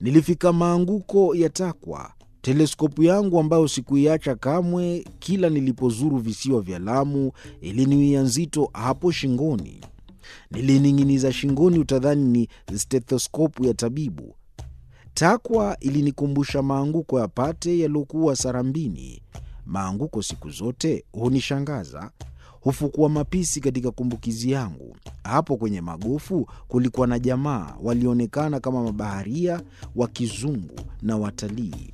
Nilifika maanguko ya Takwa. Teleskopu yangu ambayo sikuiacha kamwe, kila nilipozuru visiwa vya Lamu, iliniwia nzito hapo shingoni. Nilining'iniza shingoni, utadhani ni stethoskopu ya tabibu. Takwa ilinikumbusha maanguko ya Pate yaliyokuwa Sarambini. Maanguko siku zote hunishangaza, hufukua mapisi katika kumbukizi yangu. Hapo kwenye magofu kulikuwa na jamaa walionekana kama mabaharia wa kizungu na watalii.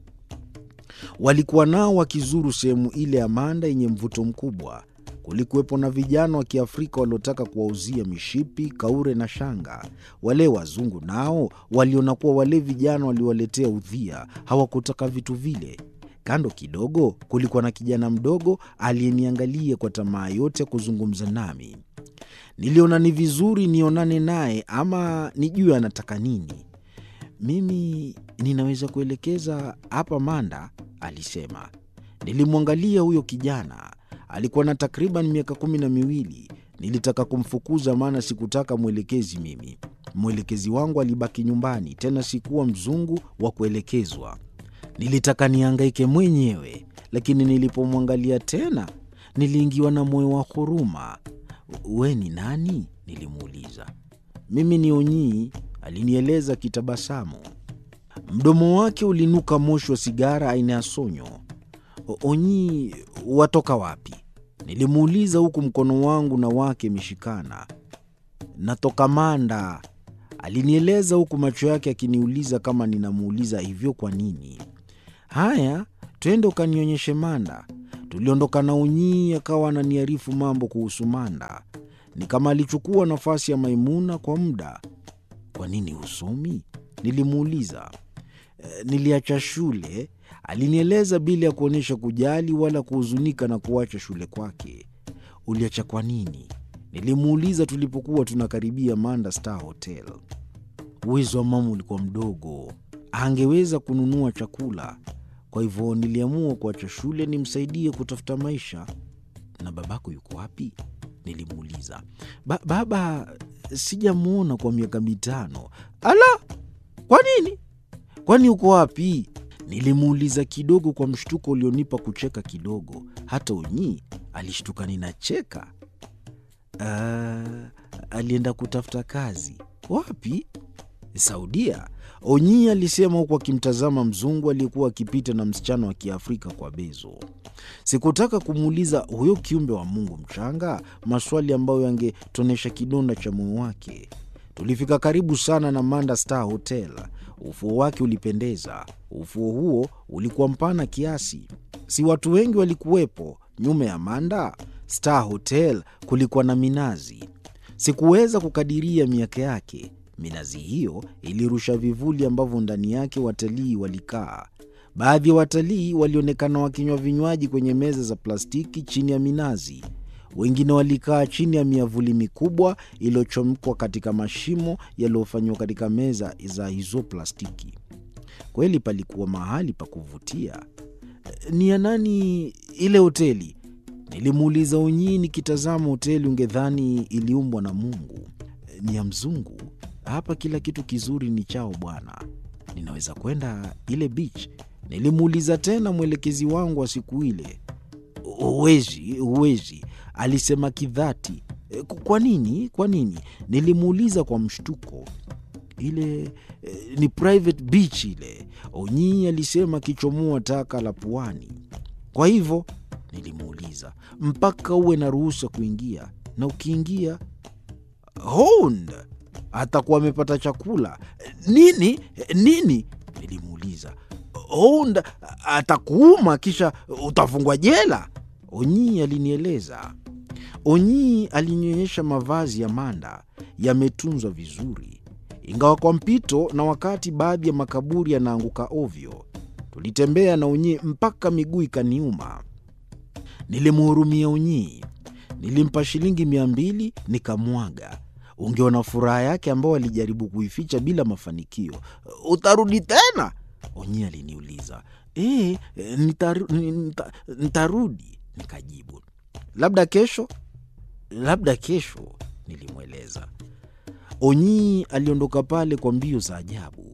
Walikuwa nao wakizuru sehemu ile ya Manda yenye mvuto mkubwa. Kulikuwepo na vijana wa Kiafrika waliotaka kuwauzia mishipi, kaure na shanga. Wale wazungu nao waliona kuwa wale vijana waliwaletea udhia, hawakutaka vitu vile. Kando kidogo kulikuwa na kijana mdogo aliyeniangalia kwa tamaa yote ya kuzungumza nami. Niliona ni vizuri nionane naye ama nijue anataka nini. Mimi ninaweza kuelekeza hapa Manda, alisema. Nilimwangalia huyo kijana, alikuwa na takriban miaka kumi na miwili. Nilitaka kumfukuza, maana sikutaka mwelekezi mimi. Mwelekezi wangu alibaki nyumbani, tena sikuwa mzungu wa kuelekezwa. Nilitaka niangaike mwenyewe, lakini nilipomwangalia tena niliingiwa na moyo wa huruma. We ni nani? Nilimuuliza. Mimi ni Onyii, alinieleza kitabasamu. Mdomo wake ulinuka moshi wa sigara aina ya sonyo. Onyii, watoka wapi? Nilimuuliza huku mkono wangu na wake imeshikana. Natoka Manda, alinieleza huku macho yake akiniuliza kama ninamuuliza hivyo kwa nini. Haya, twende ukanionyeshe Manda. Tuliondoka na Unyii akawa ananiarifu mambo kuhusu Manda. Ni kama alichukua nafasi ya Maimuna kwa muda. Kwa nini husomi? Nilimuuliza. E, niliacha shule, alinieleza bila ya kuonyesha kujali wala kuhuzunika na kuacha shule kwake. Uliacha kwa nini? Nilimuuliza tulipokuwa tunakaribia Manda Star Hotel. Uwezo wa mama ulikuwa mdogo, angeweza kununua chakula. Kwa hivyo niliamua kuacha shule nimsaidie kutafuta maisha. Na babako yuko wapi? Nilimuuliza. Ba baba sijamwona kwa miaka mitano. Ala, kwa nini? Kwani uko wapi? Nilimuuliza kidogo kwa mshtuko ulionipa kucheka kidogo. Hata Unyii alishtuka ninacheka. Uh, alienda kutafuta kazi. Wapi? Saudia. Onyii alisema huku akimtazama mzungu aliyekuwa akipita na msichana wa Kiafrika kwa bezo. Sikutaka kumuuliza huyo kiumbe wa Mungu mchanga maswali ambayo yangetonesha kidonda cha moyo wake. Tulifika karibu sana na Manda Star Hotel. Ufuo wake ulipendeza. Ufuo huo ulikuwa mpana kiasi, si watu wengi walikuwepo. Nyuma ya Manda Star Hotel kulikuwa na minazi. Sikuweza kukadiria miaka yake. Minazi hiyo ilirusha vivuli ambavyo ndani yake watalii walikaa. Baadhi ya watalii walionekana wakinywa vinywaji kwenye meza za plastiki chini ya minazi. Wengine walikaa chini ya miavuli mikubwa iliyochomekwa katika mashimo yaliyofanywa katika meza za hizo plastiki. Kweli palikuwa mahali pa kuvutia. Ni ya nani ile hoteli? Nilimuuliza Unyii nikitazama hoteli ungedhani iliumbwa na Mungu. Ni ya mzungu. Hapa kila kitu kizuri ni chao bwana. Ninaweza kwenda ile beach? Nilimuuliza tena mwelekezi wangu wa siku ile. Huwezi, huwezi, alisema kidhati. Kwa nini? Kwa nini? Nilimuuliza kwa mshtuko. Ile eh, ni private beach ile, Onyii alisema akichomoa taka la puani. Kwa hivyo nilimuuliza, mpaka uwe na ruhusa kuingia, na ukiingia hond atakuwa amepata chakula nini nini? Nilimuuliza. Hond atakuuma kisha utafungwa jela, Onyii alinieleza. Onyii alinionyesha mavazi ya Manda yametunzwa vizuri, ingawa kwa mpito na wakati baadhi ya makaburi yanaanguka ovyo. Tulitembea na Onyii mpaka miguu ikaniuma. Nilimhurumia Onyii, nilimpa shilingi mia mbili nikamwaga. Ungeona furaha yake ambao alijaribu kuificha bila mafanikio. Utarudi tena? Onyii aliniuliza. E, nitaru, nita, nitarudi, nikajibu. Labda kesho, labda kesho, nilimweleza. Onyii aliondoka pale kwa mbio za ajabu.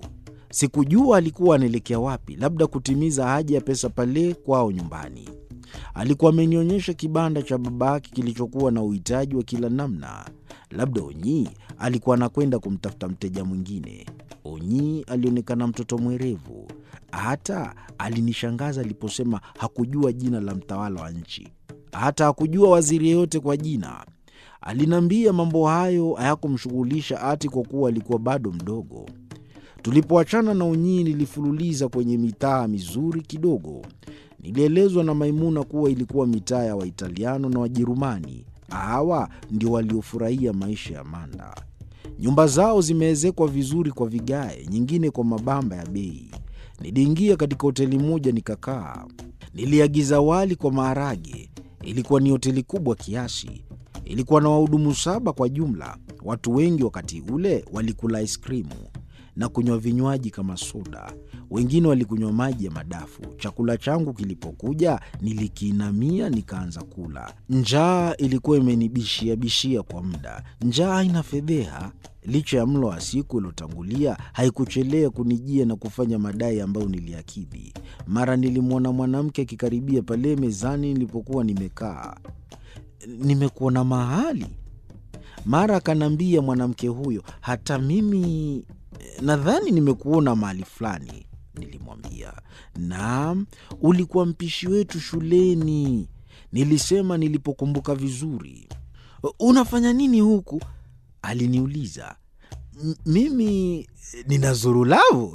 Sikujua alikuwa anaelekea wapi, labda kutimiza haja ya pesa pale kwao nyumbani. Alikuwa amenionyesha kibanda cha babake kilichokuwa na uhitaji wa kila namna. Labda Onyi alikuwa anakwenda kumtafuta mteja mwingine. Onyi alionekana mtoto mwerevu, hata alinishangaza aliposema hakujua jina la mtawala wa nchi, hata hakujua waziri yeyote kwa jina. Aliniambia mambo hayo hayakumshughulisha ati kwa kuwa alikuwa bado mdogo. Tulipoachana na Onyi, nilifululiza kwenye mitaa mizuri kidogo. Nilielezwa na Maimuna kuwa ilikuwa mitaa ya Waitaliano na Wajerumani. Hawa ndio waliofurahia maisha ya Manda. Nyumba zao zimeezekwa vizuri kwa vigae, nyingine kwa mabamba ya bei. Niliingia katika hoteli moja nikakaa. Niliagiza wali kwa maharage. Ilikuwa ni hoteli kubwa kiasi. Ilikuwa na wahudumu saba kwa jumla. Watu wengi wakati ule walikula aiskrimu na kunywa vinywaji kama soda. Wengine walikunywa maji ya madafu. Chakula changu kilipokuja, nilikiinamia nikaanza kula. Njaa ilikuwa imenibishia bishia kwa muda. Njaa haina fedheha. Licha ya mlo wa siku iliotangulia, haikuchelea kunijia na kufanya madai ambayo niliakidhi. Mara nilimwona mwanamke akikaribia pale mezani nilipokuwa nimekaa. Nimekuona mahali? Mara akaniambia mwanamke huyo, hata mimi nadhani nimekuona mahali fulani. Nilimwambia, naam, ulikuwa mpishi wetu shuleni, nilisema nilipokumbuka vizuri. Unafanya nini huku? Aliniuliza. Mimi ninazuru Lavu.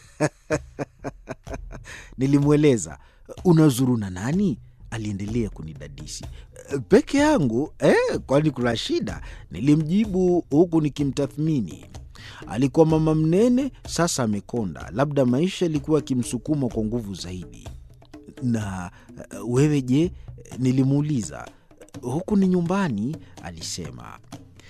Nilimweleza. Unazuru na nani? Aliendelea kunidadisi. Peke yangu eh, kwani kuna shida? Nilimjibu huku nikimtathmini. Alikuwa mama mnene, sasa amekonda. Labda maisha yalikuwa yakimsukuma kwa nguvu zaidi. Na wewe je? Nilimuuliza. Huku ni nyumbani, alisema.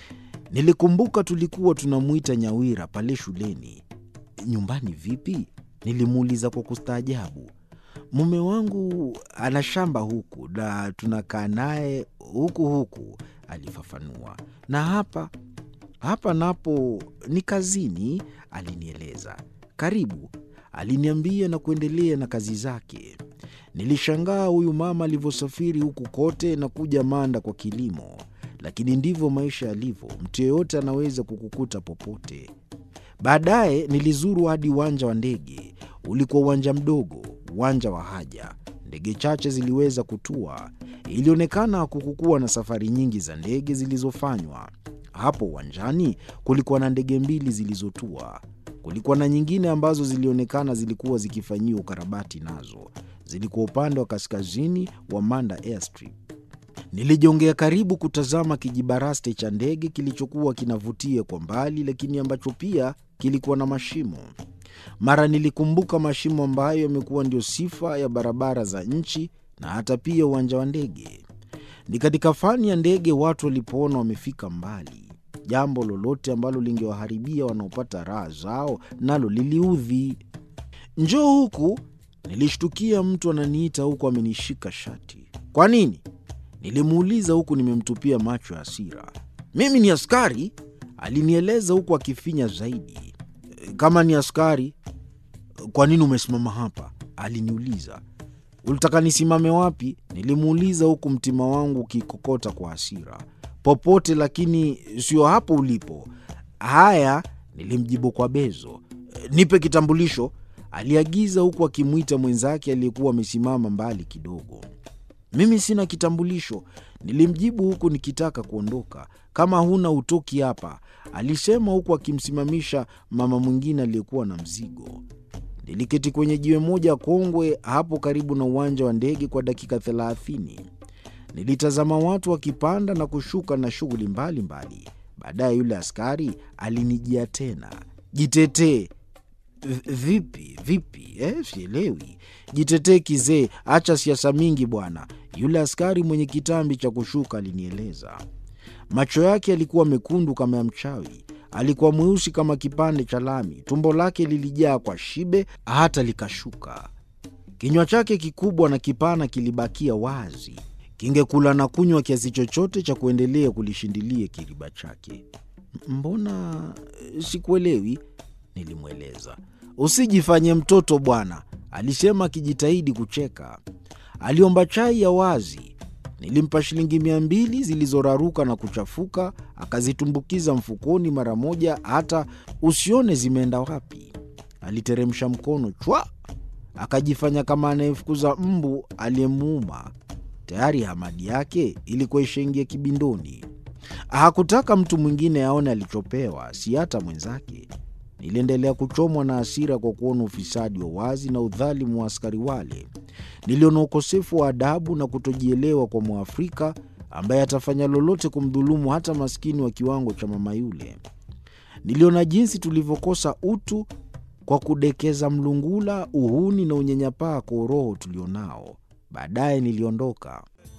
Nilikumbuka tulikuwa tunamwita Nyawira pale shuleni. Nyumbani vipi? Nilimuuliza kwa kustaajabu. Mume wangu ana shamba huku na tunakaa naye huku huku, alifafanua. Na hapa hapa napo ni kazini, alinieleza. Karibu, aliniambia na kuendelea na kazi zake. Nilishangaa huyu mama alivyosafiri huku kote na kuja Manda kwa kilimo, lakini ndivyo maisha yalivyo. Mtu yeyote anaweza kukukuta popote. Baadaye nilizuru hadi uwanja wa ndege. Ulikuwa uwanja mdogo, uwanja wa haja. Ndege chache ziliweza kutua. Ilionekana hakukuwa na safari nyingi za ndege zilizofanywa. Hapo uwanjani kulikuwa na ndege mbili zilizotua. Kulikuwa na nyingine ambazo zilionekana zilikuwa zikifanyiwa ukarabati, nazo zilikuwa upande wa kaskazini wa Manda Airstrip. Nilijongea karibu kutazama kijibaraste cha ndege kilichokuwa kinavutia kwa mbali, lakini ambacho pia kilikuwa na mashimo. Mara nilikumbuka mashimo ambayo yamekuwa ndio sifa ya barabara za nchi na hata pia uwanja wa ndege. Ni katika fani ya ndege watu walipoona wamefika mbali, jambo lolote ambalo lingewaharibia wanaopata raha zao nalo liliudhi. Njoo huku, nilishtukia mtu ananiita huku amenishika shati. Kwa nini? Nilimuuliza huku nimemtupia macho ya hasira. Mimi ni askari, alinieleza huku akifinya zaidi. Kama ni askari, kwa nini umesimama hapa? Aliniuliza. Ulitaka nisimame wapi? Nilimuuliza huku mtima wangu ukikokota kwa hasira. Popote, lakini sio hapo ulipo. Haya, nilimjibu kwa bezo. Nipe kitambulisho, aliagiza huku akimwita mwenzake aliyekuwa amesimama mbali kidogo. Mimi sina kitambulisho, nilimjibu huku nikitaka kuondoka. Kama huna utoki hapa, alisema huku akimsimamisha mama mwingine aliyekuwa na mzigo. Niliketi kwenye jiwe moja kongwe hapo karibu na uwanja wa ndege kwa dakika thelathini. Nilitazama watu wakipanda na kushuka na shughuli mbalimbali. Baadaye yule askari alinijia tena. Jitetee. Vipi vipi? Eh, sielewi. Jitetee kizee, acha siasa mingi bwana, yule askari mwenye kitambi cha kushuka alinieleza. Macho yake yalikuwa mekundu kama ya mchawi. Alikuwa mweusi kama kipande cha lami. Tumbo lake lilijaa kwa shibe hata likashuka. Kinywa chake kikubwa na kipana kilibakia wazi, kingekula na kunywa kiasi chochote cha kuendelea kulishindilia kiriba chake. Mbona sikuelewi? Nilimweleza. Usijifanye mtoto bwana, alisema akijitahidi kucheka. Aliomba chai ya wazi. Nilimpa shilingi mia mbili zilizoraruka na kuchafuka, akazitumbukiza mfukoni mara moja, hata usione zimeenda wapi. Aliteremsha mkono chwa, akajifanya kama anayefukuza mbu aliyemuuma. Tayari hamadi yake ilikuwa ishaingia kibindoni. Hakutaka mtu mwingine aone alichopewa, si hata mwenzake. Niliendelea kuchomwa na hasira kwa kuona ufisadi wa wazi na udhalimu wa askari wale. Niliona ukosefu wa adabu na kutojielewa kwa Mwafrika ambaye atafanya lolote kumdhulumu hata maskini wa kiwango cha mama yule. Niliona jinsi tulivyokosa utu kwa kudekeza mlungula, uhuni na unyanyapaa kwa uroho tulionao. Baadaye niliondoka.